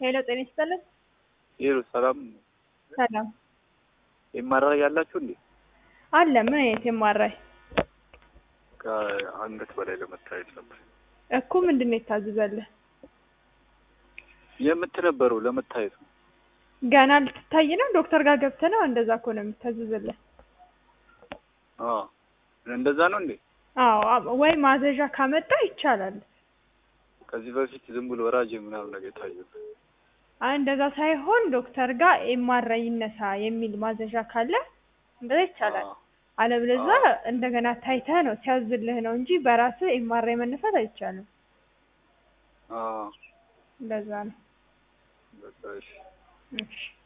ሄሎ ጤና ይስጥልን። ይሩ ሰላም ሰላም የማራይ ያላችሁ እንዴ? አለ። ምን አይነት የማራይ ከአንገት በላይ ለመታየት ነበር እኮ ምንድን ነው የታዘዘልህ? የምትነበረው ለመታየት ነው። ገና ልትታይ ነው? ዶክተር ጋር ገብተህ ነው? እንደዛ እኮ ነው የምታዘዝልህ። አዎ እንደዛ ነው እንዴ? አዎ አ- ወይ ማዘዣ ካመጣ ይቻላል። ከዚህ በፊት ዝም ብሎ ወራጅ ምናምን ነገር የታየው አይ እንደዛ ሳይሆን ዶክተር ጋር ኤምአርአይ ይነሳ የሚል ማዘዣ ካለ እንደዛ ይቻላል። አዎ። አለበለዚያ አዎ። እንደገና ታይተህ ነው ሲያዝልህ ነው እንጂ በራስህ ኤምአርአይ መነሳት አይቻልም። አዎ እንደዛ ነው። በቃ እሺ። እሺ